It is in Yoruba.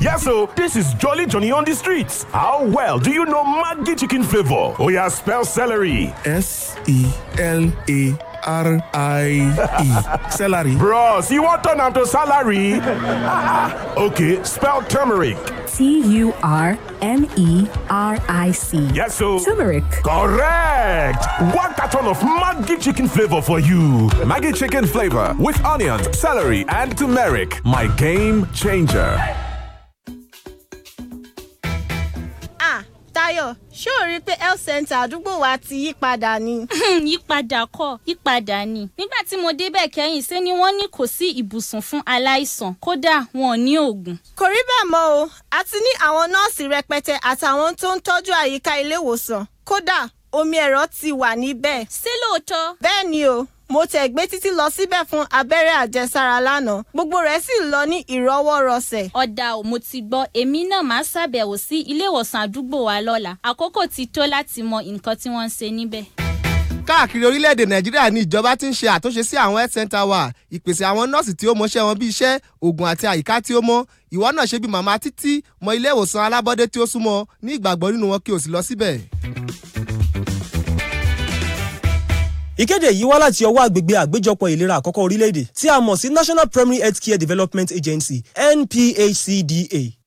Yes, so this is Jolly Johnny on the streets. How well do you know Maggi chicken flavor? Oh yeah, spell celery. S E L A R I E. Celery. Bros, you want turn am to salary? okay, spell turmeric. T U R M E R I C. Yes, so Turmeric. correct. One carton of Maggi chicken flavor for you. Maggie chicken flavor with onions, celery, and turmeric. My game changer. Ah, Táyọ̀, ṣé o rí i pé health center àdúgbò wa ti yí padà ni? yípadà kọ́ yípadà ni nígbà tí mo débẹ̀ kẹ́yìn ṣé ni wọ́n ní kò sí ibùsùn fún aláìsàn kódà wọn ò ní oògùn. Kò rí bẹ́ẹ̀ mọ́ o, a ti ní àwọn nọ́ọ̀sì rẹpẹtẹ àtàwọn tó ń tọ́jú àyíká ilé ìwòsàn. Kódà, omi ẹ̀rọ ti wà níbẹ̀. ṣé lóòótọ́ Bẹ́ẹ̀ ni o, mo tẹ̀ gbé títí lọ síbẹ̀ fún abẹ́rẹ́ àjẹsára lánàá. Gbogbo rẹ̀ sì lọ ní ìrọwọ́rọsẹ̀. ọ̀dà ò mo ti gbọ́ èmi náà máa ṣàbẹ̀wò sí ilé ìwòsàn àdúgbò wa lọ́la àkókò ti tó láti mọ nǹkan tí wọ́n ń ṣe níbẹ̀. káàkiri orílẹ̀-èdè nàìjíríà ní ìjọba ti ń ṣe àtúnṣe sí àwọn health center wa ìpèsè àwọn nọ́ọ̀sì tí ó mọṣẹ́ wọn bí iṣẹ́ oògùn àti àyíká tí ó mọ́ ìwọ náà ṣe bí màmá títí mọ ilé ìwòsàn alábọ́dé tí ó súnmọ́ ní ìgbàgbọ́ nínú wọn kí o sì lọ síbẹ̀. ìkéde yìí wá láti ọwọ́ àgbègbè àgbéjọpọ̀ ìlera àkọ́kọ́ orílẹ̀-èdè tí a mọ̀ sí national primary health care development agency nphcda